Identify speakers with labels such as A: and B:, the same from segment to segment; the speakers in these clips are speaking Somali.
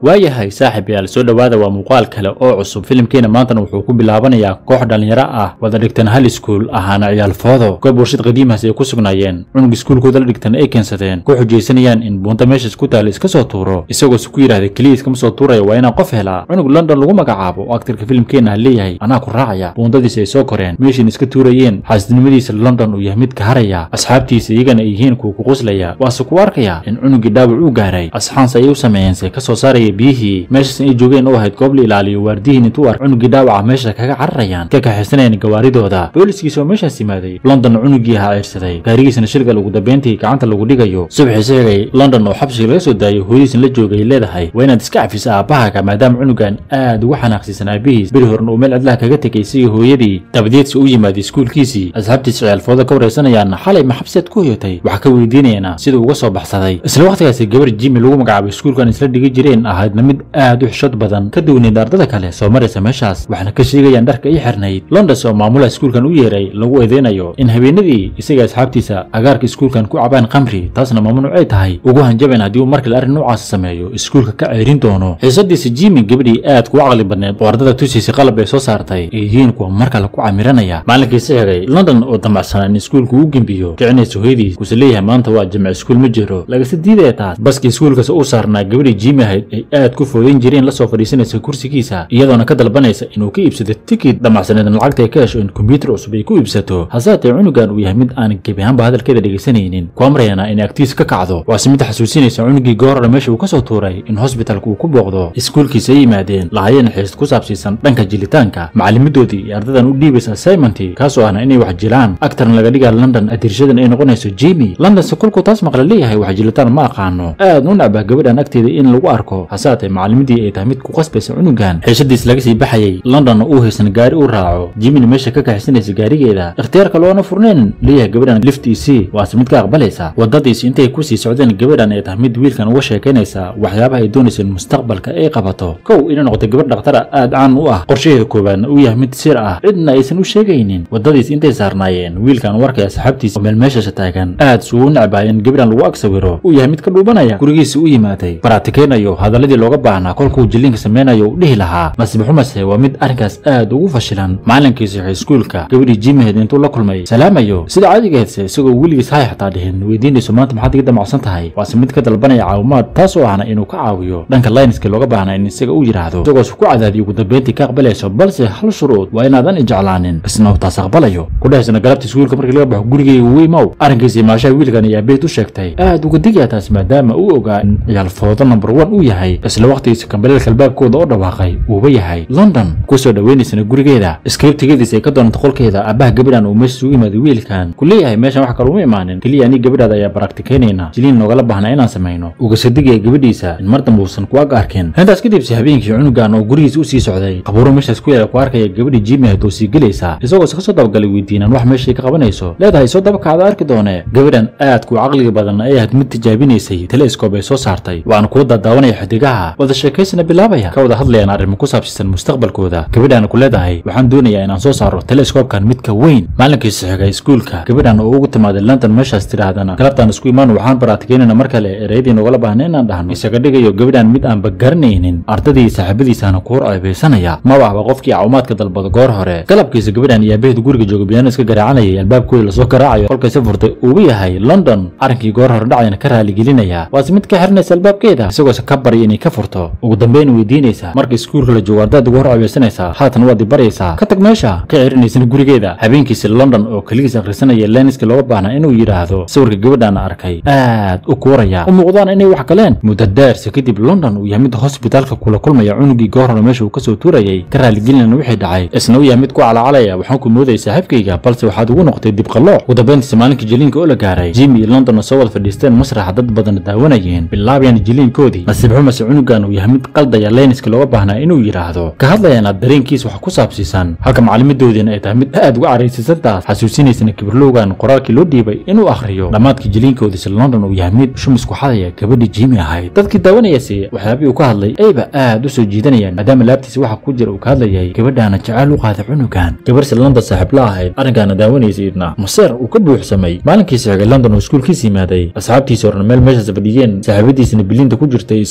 A: waayahay saaxib yaal soo dhowaada waa muuqaal kale oo cusub filimkeena maantana wuxuu ku bilaabanayaa koox dhallinyaro ah wada dhigtan hal iskuul ahaana ciyaal foodo goob warshad qadiimahaas ay ku sugnaayeen cunug iskuulkooda la dhigtan ay keensadeen ku xujaysanayaan in buunta meeshaas ku taala iska soo tuuro isagoose ku yidhahda keliya iskama soo tuuraya waa inaan qof helaa cunug london lagu magacaabo oo aktarka filimkeena ha leeyahay anaa ku raacaya buuntadiisa ay soo koreen meeshiina iska tuurayeen xaasidnimadiisa london uu yahay mid ka haraya asxaabtiisa iyagana ay yihiin kuwa ku quslaya waase ku arkaya in cunugii dhaawac uu gaaray asxaanse ayay u sameeyeen se ka soo saaraya biyihii meeshaas ay joogeen oo ahayd goob la ilaaliyo waardihiin intuu ark cunugii dhaawaca meesha kaga cararayaan ka kaxaysanayaan gawaaridooda booliskiisa oo meeshaas yimaaday london cunugii ahaa ciirsaday gaarigiisana shirgal ugu dambeyntii gacanta lagu dhigayo subaxii sheegay london oo xabsiga laga soo daayay hooyadiisna la joogay leedahay waa inaad iska cafisa aabbahaga maadaama cunugan aad ugu xanaaqsiisan aabihiis beri horna uu meel cidlaha kaga tegay isagii hooyadii dabadeedsi u yimaaday iskuulkiisii asxaabtiisa ciyaalfooda ka wareysanayaana xalay ma xabsiaad ku hoyatay waxaa ka weydiinayaena siduu uga soo baxsaday isla wakhtigaasi gabar jimi lagu magacaabay iskuulkan isla dhigi jireen ahaydna mid aad u xishod badan ka duwanayd ardada kale soo maraysa meeshaas waxaana ka sheegayaan dharka ii xirnayd londons oo maamulaha iskuulkan u yeeray lagu eedeynayo in habeenadii isaga asxaabtiisa agaarka iskuulkan ku cabaan khamri taasna mamnuuc ay tahay ugu hanjabayn haddii uu markale arrin noocaas sameeyo iskuulka ka ceerin doono xiisadiisa jimi gabadhii aad kuga caqli badneed oo ardada tusiisa qalab ay soo saartay ee yihiin kuwa mar kale ku camiranaya maalinkiisa xigay london oo damacsanaa in iskuulku uu gembiyo kicinaysa hooyadiis kuuse leeyahay maanta waa jimc iskuul ma jiro lagase diidaya taas baskii iskuulkaas uu saarnaa gabadhii jimi ahayd ay aad ku foodayn jireen lasoo fadhiisanaysa kursigiisa iyadoona ka dalbanaysa inuu ka iibsado tikid damacsaneedna lacagta ay ka hesho in kombyuutar cusub ay ku iibsato hasaatee cunugan uu yahay mid aan gebi ahaanba hadalkeeda dhegaysanaynin ku amrayana inay agtiisa ka kacdo waase mid xasuusinaysa cunugii goorara meesha uu ka soo tuuray in hosbitalka uu ku booqdo iskuulkiisa ay yimaadeen lahaayeen xiisad ku saabsiisan dhanka jilitaanka macallimidoodii iyo ardadan u dhiibaysa assignmentii kaasoo ahna inay wax jilaan agtarna laga dhigaa london adirshadan ay noqonayso jimi londonse kolkuu taas maqla leeyahay wax jilitaan ma aqaano aad u nacbah gabadhan agteeda in lagu arko hasaatee macallimidii ay tahay mid ku qasbaysa cunugan xiishadiis laga sii baxayay londonna uu haysan gaari u raaco jimina meesha ka kaxaysanaysa gaarigeeda ikhtiyaarka loona furnayn leeyahay gabadhan liftiisii waase mid ka aqbalaysa wadadiis intay kusii socdeen gabadhan ay tahay mid wiilkan uga sheekaynaysa waxyaabaha ay doonaysa in mustaqbalka ay qabato kow inay noqoto gabadh dhakhtara aad caan u ah qorshaheeda koowaadna uu yahay mid sir ah cidna aysan u sheegaynin wadadiis intay saarnaayeen wiilkan warkay asxaabtiisa oo meel meeshasha taagan aad suu u necbaa in gabadhan lagu ag sawiro uu yahay mid ka dhuubanaya gurigiisa u yimaaday baratikeynayo hadaladii looga baahnaa kolkuu jilliinka sameynayo u dhihi lahaa masibe xumase waa mid arrinkaas aad ugu fashilan maalinkiisa waxay iskuulka gabadhii jimaheed intuu la kulmay salaamayo sida caadigeedse isagoo weligiis hay xataa dhihin weydiinayso maanta maxaad iga damacsan tahay waase mid ka dalbanaya caawimaad taasoo ahna inuu ka caawiyo dhanka layniska looga baahnaa in isaga u yidhaahdo isagoos ku cadaadiyo ugu dambeyntii ka aqbalayso balse hal shuruud waa inaadan ijeclaanin isna uu taas aqbalayo kudhahaysna galabta iskuulka markii laga baxo gurigeyga weymow arrinkiisa imaashaha wiilkan iyo abeed u sheegtay aad uga digaya taas maadaama uu ogaa in ciyaal foodo number one uu yahay isla wakhtigiisa kambaleelka albaabkooda oo dhawaaqay uuba yahay london kusoo dhaweynaysana gurigeeda iskriibtigadiisa ay ka doonanta qolkeeda aabbaha gabadhan uu meesha ugu yimaaday wiilkan ku leeyahay meeshan wax kale uma imaanin keliya anii gabadhaada ayaa baraktikeynaynaa jiliin noogala baahnaa inaan samayno ugase digaya gabadhiisa in mar dambe uusan ku ag arkin intaas kadibse habeenkii cunugan oo gurigiisa usii socday qabuuro meeshaas ku yaala ku arkaya gabadhii jimi ahayd oo sii gelaysa isagoose kasoo dabagalay weydiinaan wax meeshay ka qabanayso leedahay soo dabakaada arki doonee gabadhan aad ku caqliga badan ay ahayd mid tijaabinaysay teleskoob ay soo saartay waana kuwa daadaawanaya xidigaha wada sheekaysana bilaabaya ka wada hadlayaan arrimo ku saabsiisan mustaqbalkooda gabadhaana ku leedahay waxaan doonayaa inaan soo saaro teleskoobkan midka weyn maalinkiisa xigay iskuulka gabadhan oo ugu timaaday london meeshaas tidhaahdana galabtaan isku imaan waxaan baraatikeynayna mar kale ereyadii noogala baahna inaan dhahno isaga dhigayo gabadhan mid aanba garanaynin ardadii saaxiibadiisaana ku hor ceebaysanaya maba ahba qofkii caawimaadka dalbado goor hore galabkiisa gabadhan iyo aabaheedu guriga jooga biyaano iska garaacanayay albaabkooda lasoo garaacayo kolkayse furtay uuba yahay london arrinkii goor hore dhacayna ka raaligelinaya waase mid ka xiranaysa albaabkeeda isagoose ka barya inay ka furto ugu dambayna weydiinaysa marka iskuulka la joogo ardaad ugu hor ceebaysanaysaa haatan waad i baryaysaa ka tag meesha ka cirinaysana gurigeeda habeenkiisa london oo keligiis akhrisanaya leniska looga baahnaa inuu yidhaahdo sawirka gabadhaana arkay aad u kuuraya u muuqdaan inay wax galeen muddo daarse kadib london uu yahay mid hosbitaalka kula kulmaya cunugii goor hore meesha uu ka soo tuurayay ka raaligelinana wixii dhacay isna uu yahay mid ku calacalaya waxaan ku moodayay saaxiibkayga balse waxaad ugu noqotay dibqallooc ugu dambayntiisa maalinkii jiliinka oo la gaaray jimi iyo london oo soo wada fadhiisteen masraxa dad badan daawanayeen bilaabayaan jiliinkoodii nasiib xumase cunugan uu yahay mid qaldaya leyniska looga baahnaa inuu yidhaahdo ka hadlayana dareenkiis wax ku saabsiisan halka macallimidoodiina ay tahay mid aad uga caraysiisantaas xasuusinaysana kibirlowgan qoraalkii loo dhiibay inuu akhriyo dhammaadkii jiliinkoodiisa london uu yahay mid shumisku xadaya gabadhii jimi ahayd dadkii daawanayase waxyaabihii uu ka hadlay ayba aad u soo jiidanayaan maadaama laabtiisa waxa ku jira uu ka hadlayay gabadhaana jacayl u qaada cunugan gabarhse london saaxiib la ahayd arrinkaana daawanaysaydna maseer uu ka buuxsamay maalinkiisa xigay london oo iskuulkiisa yimaaday asxaabtiisa horna meel meeshaas fadhiyeen saaxiibadiisana bilinta ku jirtay islahayd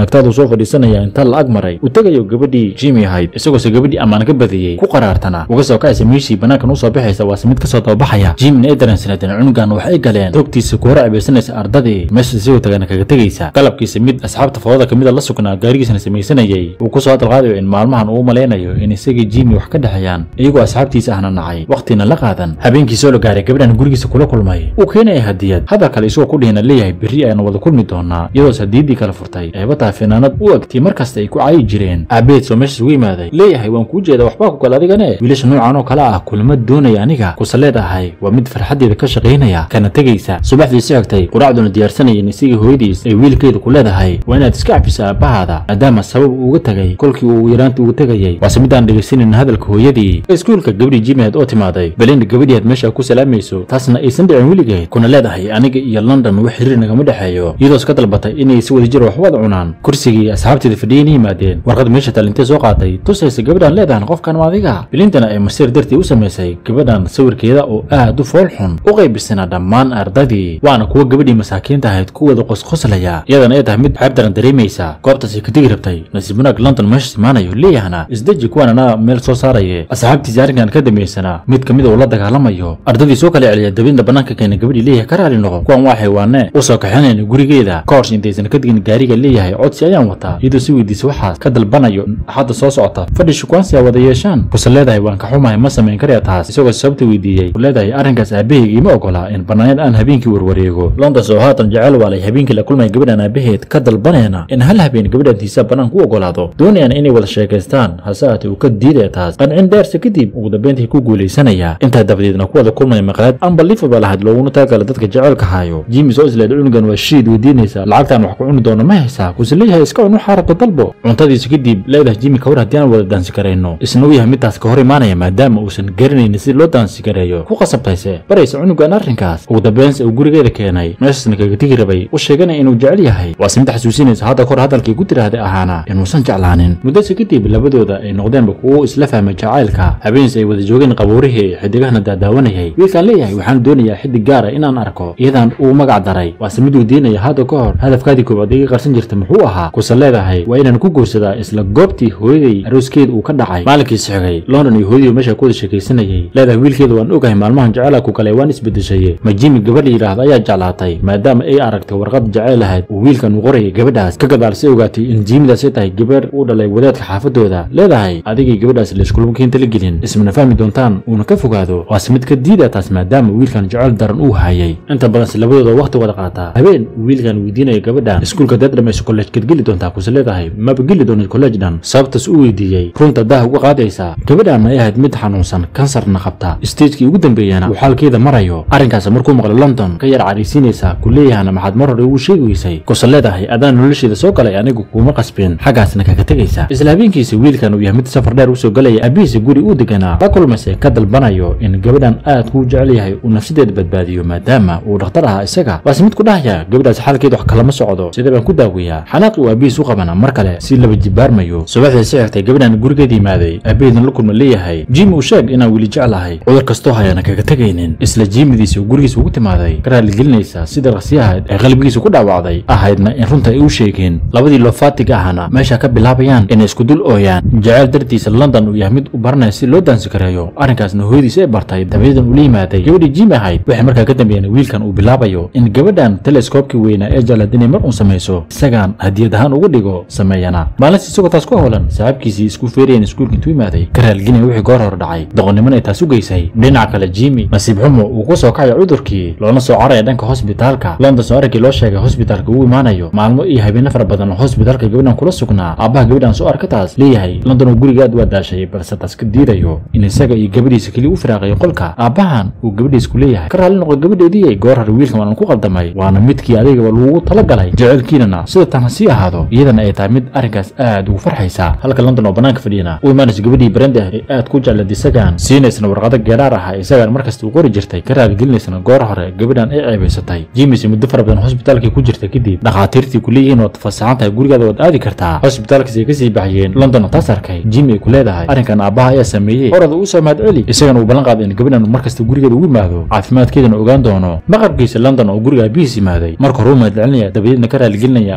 A: agtaadu soo fadhiisanaya inta la ag maray uu tegayo gabadhii jimmy ahayd isagoose gabadhii ammaan ka badiyey ku qaraartana uga soo kacaysa meeshii banaankan usoo baxaysa waase mid kasoo dababaxaya jimmina ay dareensanadeen cunugan waxay galeen toogtiisa ku hor cebaysanaysa ardadii meesha isagoo tagana kaga tegaysa qalabkiisa mid asxaabta foodada kamida la sugnaa gaarigiisana samaysanayay uu kusoo hadalqaadayo in maalmahan uu malaynayo in isagii jimmy wax ka dhexeeyaan iyagoo asxaabtiisa ahna nacay wakhtina la qaadan habeenkii soo la gaaray gabadhan gurigiisa kula kulmay uu keenaya hadiyad hadal kale isagoo ku dhihina leeyahay berri ayaan wada kulmi doonaa iyadoos hadiyaddii kala furtay eebataa finaanad u egtay markasta ay ku caayi jireen aabeed soo meeshaas ugu yimaaday leeyahay waan kuu jeeda waxbaa ku kale adigane wiilasha noocan oo kale ah kulma doonaya aniga kuse leedahay waa mid farxaddeeda ka shaqaynaya kana tegaysa subaxdii si xigtay quraacduna diyaarsanayeen isagii hooyadiis ay wiilkeeda ku leedahay waa inaad iska cafisa aabbahaada maadaama sabab uuga tegay kolkii uu yaraanta uga tegayay waase midaan dhegaysanin hadalka hooyadii iskuulka gabadhii jimeed oo timaaday belinda gabadhii aad meesha ku salaamayso taasna aysan dhicin weligeed kuna leedahay aniga iyo london wax xiriir nagama dhexeeyo iyadoos ka dalbatay inay si wadajir wax wada cunaan kursigii asxaabteeda fadhiyayna yimaadeen warqad meesha talintee soo qaatay tusaysa gabadhan leedahan qofkan waa adiga bilintana ay masiir dartii u samaysay gabadhan sawirkeeda oo aad u fool xun u qaybisana dhammaan ardadii waana kuwa gabadhii masaakiinta ahayd ku wada qosqoslaya iyadana ay tahay mid xeeb daran dareemaysa goobtaasay ka tegi rabtay nasiib wanaag london meesha imaanayo leeyahana isdeji kuwaanana meel soo saaraye asxaabtiisa arrinkan ka dambaysana mid ka mida uu la dagaalamayo ardadii soo kala celiya dabinda bannaanka keena gabadhii leeyahay ka raali noqo kuwan waa xaywaane u soo kaxinayna gurigeeda ka hors intaysan ka digin gaariga leeyahay codsi ayaan wataa iyadoo si weydiisa waxaas ka dalbanayo axadda soo socota fadhi shukwaansi a wada yeeshaan kuse leedahay waan ka xumahay ma samayn karaya taas isagoo sababta weydiiyey u leedahay arrinkaas aabahayga ima ogola in bannaanyad aan habeenkii warwareego londons oo haatan jecel waalay habeenkii la kulmay gabadhan aabaheed ka dalbanayna in hal habeen gabadhantiisa bannaanka u ogolaado doonayana inay wada sheekaystaan hase ahaatee uu ka diidaya taas qancin dheersa kadib ugu dambeyntii ku guulaysanaya intaa dabadeedna ku wada kulmaya maqlaad unbelievable ahayd looguna taagala dadka jecelka hayo jimmy soo isleed cunugan waa shiid weydiinaysa lacagtaan wax ku cuni doono ma haysaa kuse leeyahay iska cun waxaa rabta dalbo cuntadiisa kadib leedahay jimmy kawar haddii aan wada daansi karayno isna u yahay midtaas ka hor imaanaya maadaama uusan garanaynin si loo daansi gareeyo ku qasabtayse baraysa cunugan arrinkaas ugu dambeynsa uu gurigeeda keenay meeshaasna kaga tegi rabay u sheeganaya inuu jecel yahay waase mid xasuusinaysa hadda kor hadalkii ku tiraahday ahaana inuusan jeclaanin muddase kadib labadooda ay noqdeenba kuwo isla fahmay jacaylka habeensi ay wada joogeen qabuurihii xidigahana daadaawanayay wiilkaan leeyahay waxaan doonayaa xidig gaara inaan arko iyadan uu magac daray waase mid weydiinaya hadda ka hor hadafkaadii koobaad iga qarsan jirta muxuu ahaa kuse leedahay waa inaan ku guursadaa isla goobtii hooyaday arooskeeda uu ka dhacay maalinkiisi xigay london iyo hooyadii meesha ku wada sheekaysanayay leedahay wiilkeeda waan ogahay maalmahan jaceyla ku kale waan isbedeshaye ma jimi gabadh la yidhaahdo ayaa jeclaatay maadaama ay aragtay warqad jaceyl ahayd uu wiilkan uu qorayay gabadhaas ka gadaal si ogaatay in jiimidaas ay tahay gabadh uu dhalay wadaadka xaafadooda leedahay adigii gabadhaas laiskulmakiinta la gelin ismana fahmi doontaan uuna ka fogaado waase mid ka diida taas maadaama wiilkan jeceyl daran uu hayay inta badanse labadooda waqti wada qaataa habeen uu wiilkan weydiinaya gabadhan iskuulka dad dhamayso kolleejkaad geli doontaa kuse leedahay maba geli doonid kolleej dhan sababtaas u weydiiyey runta dah uga qaadaysa gabadhan ay ahayd mid xanuunsan kansarna qabta stagekii ugu dambeeyana uu xaalkeeda marayo arrinkaas markuu maqlo london ka yar caraysiinaysa ku leeyahana maxaad mar hore ugu sheegi weysay kuse leedahay adaan nolosheeda soo galay anigu kuuma qasbin xaggaasna kaga tegaysa isla habeenkiisa wiilkan uu yahay mid safar dheer usoo galaya abihiisa guri uu deganaa la kulmayse ka dalbanayo in gabadhan aad kuu jecel yahay uu nafsadeeda badbaadiyo maadaama uu dhakhtar ahaa isaga waase mid ku dhahaya gabadhaas xaalkeeda wax kalama socdo sidee baan ku daaweeyaa xanaaqi uu aabihiis u qabana mar kale si laba jibaarmayo subaxdii si xigtay gabadhan gurigeeda yimaaday aabaheedna la kulma leeyahay jimi uu sheeg inaan weli jeclahay cudur kastoo hayana kaga tegaynin isla jiimidiisa uu gurigiisa ugu timaaday ka raaligelinaysa sida raqsiyahayd ee qalbigiisa ku dhaawacday ahaydna in runta ay u sheegeen labadii loofaatiga ahana meesha ka bilaabayaan inay isku dul ooyaan jaceyl dartiisa london uu yahay mid u baranaya si loo daansi kareeyo arrinkaasna hooyadiisa ay bartay dabadeedan ula yimaaday gabadhii jimi ahayd waxay markaa ka dambeeyeen wiilkan uu bilaabayo in gabadhan teleskoobkii weynaa ee jeclaad inay mar uun samayso isagaan hadiyad ahaan ugu dhigo sameeyana maalintii isagoo taas ku howlan saaxiibkiisii isku feerayan iskuulka intuu yimaaday ka raalgelinaya wixii goor hore dhacay doqonnimana ay taas u geysay dhinaca kale jimi nasiib xumo uu ku soo kacayo cudurkii loona soo caraya dhanka hosbitaalka london soo arrinkii loo sheegay hosbitaalka uu imaanayo maalmo iyo habeeno fara badan oo hosbitaalka gabadhan kula sugnaa aabbaha gabadhan soo arka taas leeyahay london oo guriga aad waa daashay balse taas ka diidayo in isaga iyo gabadhiisa keliya u firaaqayo qolka aabbahan uu gabadhiisa ku leeyahay ka raalli noqo gabadheedii goor hore wiilkan waanan ku qaldamay waana midkii adigaba lagugu talagalay jecelkiinana sida tan ha sii ahaado iyadana ay tahay mid arrinkaas aad ugu farxaysa halka london oo bannaanka fadhiyana u imaanaysa gabadhii brenda ee aad ku jeclad isagaan siinaysana warqado geeraar ah isagaan markasta u qori jirtay ka raaligelinaysana goor hore gabadhan ay ceebaysatay jimis muddo fara badan hosbitaalkii ku jirta kadib dhakhaatiirtii ku leeyihiin waad fasaxan tahay gurigaada waad aadi kartaa hosbitaalkiis ay kasii baxyeen london taas arkay jimi ay ku leedahay arrinkan aabbaha ayaa sameeyey orada uu soo mahad celi isagana uu ballan qaaday in gabadhan uu markasta gurigeeda ugu yimaado caafimaadkeedana ogaan doono maqarkiisa london oo guriga aabihiis yimaaday marka hore u mahad celinaya dabadeedna ka raaligelinaya inuu qof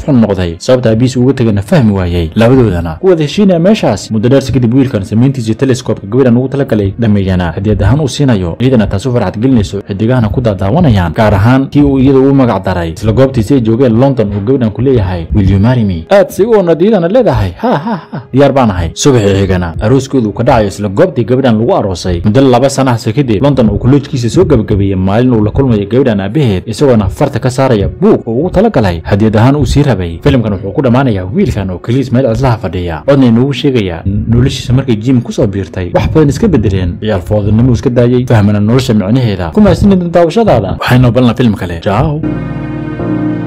A: qof xun noqday sababta aabihiis uga tegana fahmi waayey labadoodana ku wada heshiinaya meeshaas muddo dheersi kadib wiilkan samayntiisii teleskoobka gabadhan ugu talagalay dhameeyana hadiyad ahaan uu siinayo iyadana taas u farxad gelinayso xidigahana ku daadaawanayaan gaar ahaan kii uu iyada u magac daray isla goobtiisi ay joogeen london uu gabadhan ku leeyahay will you marry me aad si u oonad iyadana leedahay ha ha ha diyaar baan ahay subaxii xigana arooskooda uu ka dhacayo isla goobtii gabadhan lagu aroosay muddo laba sanahase kadib london uu kolleejkiisa soo gabagabeeyey maalin uu la kulmayo gabadhan aabaheed isagoona farta ka saaraya buug oo ugu talagalay hadiyad ahaan uu sii rabay filimkan wuxuu ku dhammaanayaa wiilkan oo keliis meel cidlaha fadhiya codna inoogu sheegaya noloshiisa markay jim kusoo biirtay wax badan iska bedeleen ciyaal foodinimuu iska daayey fahmana nolosha micnaheeda ku mahadsanidin daawashadaada waxaynu balna filim kale jaaw